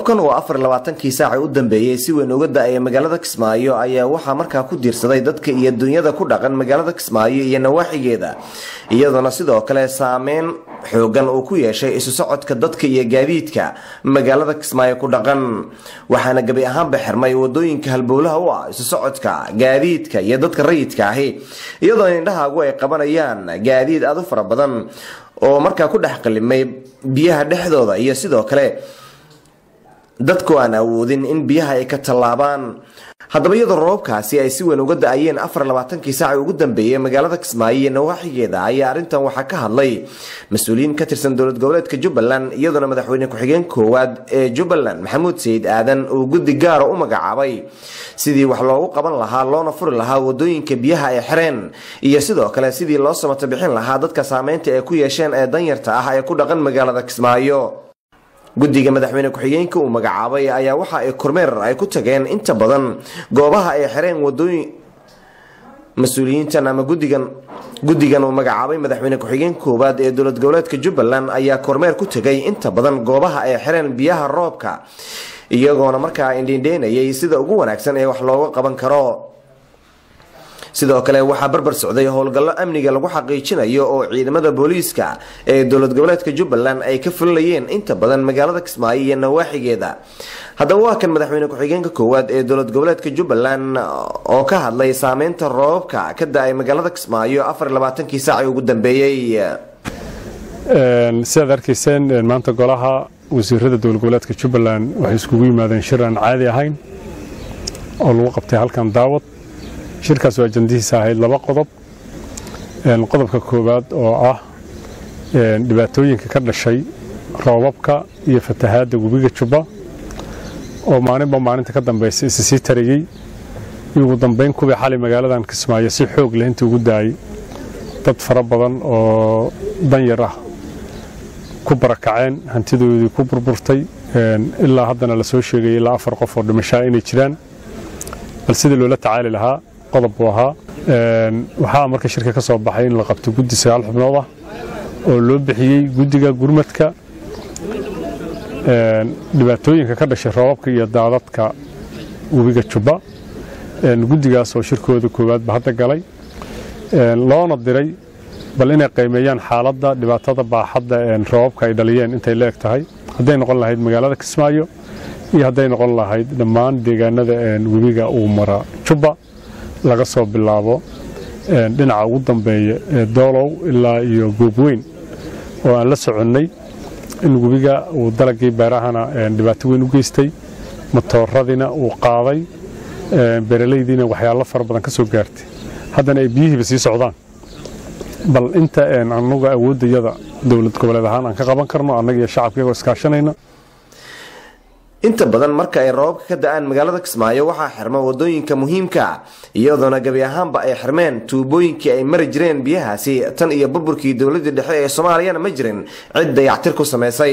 roobkan oo afar labaatankii saaca u dambeeyey si weyn uga da-aya magaalada kismaayo ayaa waxaa markaa ku diirsaday dadka iyo dunyada ku dhaqan magaalada kismaayo iyo nawaaxigeeda iyadoona sidoo kale saameyn xoogan uu ku yeeshay isu socodka dadka iyo gaadiidka magaalada kismaayo ku dhaqan waxaana gebi ahaanba xirmay wadooyinka halbowlaha u ah isu socodka gaadiidka iyo dadka rayidka ahi iyadoo indhahaagu ay qabanayaan gaadiid aad u fara badan oo markaa ku dhex qalimay biyaha dhexdooda iyo sidoo kale dadku aan awoodin in biyaha ay ka tallaabaan haddaba iyadoo roobkaasi ay si weyn uga da-ayeen afar labaatankii saaca ugu dambeeyey magaalada kismaayo iyo nawaaxigeeda ayaa arrintan waxaa ka hadlay mas-uuliyiin ka tirsan dowlad goboleedka jubbaland iyadoona madaxweyne ku-xigeen koowaad ee jubbaland maxamuud sayid aadan uu guddi gaara u magacaabay sidii wax loogu qaban lahaa loona furi lahaa wadooyinka biyaha ay xireen iyo sidoo kale sidii loo samato bixin lahaa dadka saameynta ay ku yeesheen ee danyarta ah ee ku dhaqan magaalada kismaayo guddiga madaxweyne ku-xigeenka uu magacaabay ayaa waxa ay kormeer ay ku tageen inta badan goobaha ay xireen wadooyin mas-uuliyiintan ama gudigan guddigan uu magacaabay madaxweyne ku-xigeen koowaad ee dowlad goboleedka jubbaland ayaa kormeer ku tegay inta badan goobaha ay xireen biyaha roobka iyagoona markaa indhindheynayay sida ugu wanaagsan ee wax looga qaban karo sidoo kale waxaa barbar socday howlgallo amniga lagu xaqiijinayo oo ciidamada booliiska ee dowlad goboleedka jubbaland ay ka fulinayeen inta badan magaalada kismaayo iyo nawaaxigeeda haddaba waa kan madaxweyne ku-xigeenka koowaad ee dowlad goboleedka jubbaland oo ka hadlay saameynta roobabka ka da-ay magaalada kismaayo afar labaatankii saaci ugu dambeeyey sidaad arkayseen maanta golaha wasiirada dowlad goboleedka jubbaland waxay iskugu yimaadeen shir aan caadi ahayn oo lagu qabtay halkan daawad shirkaas oo ajandihiisa ahayd laba qodob qodobka koowaad oo ah dhibaatooyinka ka dhashay roobabka iyo fatahaadda webiga jubba oo maalinba maalinta ka dambaysa isa sii tarayey iyo ugu dambayn kuwii xalay magaaladan kismaayo si xoog leh intii ugu daayay dad fara badan oo danyar ah ku barakaceen hantidoodii ku burburtay ilaa haddana la soo sheegaya ilaa afar qof oo dhimashaa inay jiraan bal sidii loola tacaali lahaa qodob buu ahaa waxaa marka shirka ka soo baxay in la qabto guddi sagaal xubnood ah oo loo bixiyey guddiga gurmadka dhibaatooyinka ka dhashay roobabka iyo daadadka webiga jubba guddigaas oo shirkooda koowaadba hadda galay loona diray bal inay qiimeeyaan xaaladda dhibaatada baaxadda roobabka ay dhaliyeen intay la eg tahay hadday noqon lahayd magaalada kismaayo iyo hadday noqon lahayd dhammaan deegaanada webiga uu mara jubba laga soo bilaabo dhinaca ugu dambeeya ee doolow ilaa iyo goobweyn oo aan la soconnay in webiga uu dalagii beerahana dhibaato weyn u geystay matooradina uu qaaday beeralaydiina waxyaalo fara badan ka soo gaartay haddana ay biyihiiba sii socdaan bal inta anaga awooddayada dowlad goboleed ahaan aan ka qaban karno annaga iyo shacabka iyagoo iskaashanayna inta badan marka ay roobabka ka da-aan magaalada kismaayo waxaa xirma wadooyinka muhiimka iyadoona gebi ahaanba ay xirmeen tuubooyinkii ay mari jireen biyahaasi tan iyo burburkii dowladii dhexe ee soomaaliyana ma jirin cid dayactir ku samaysay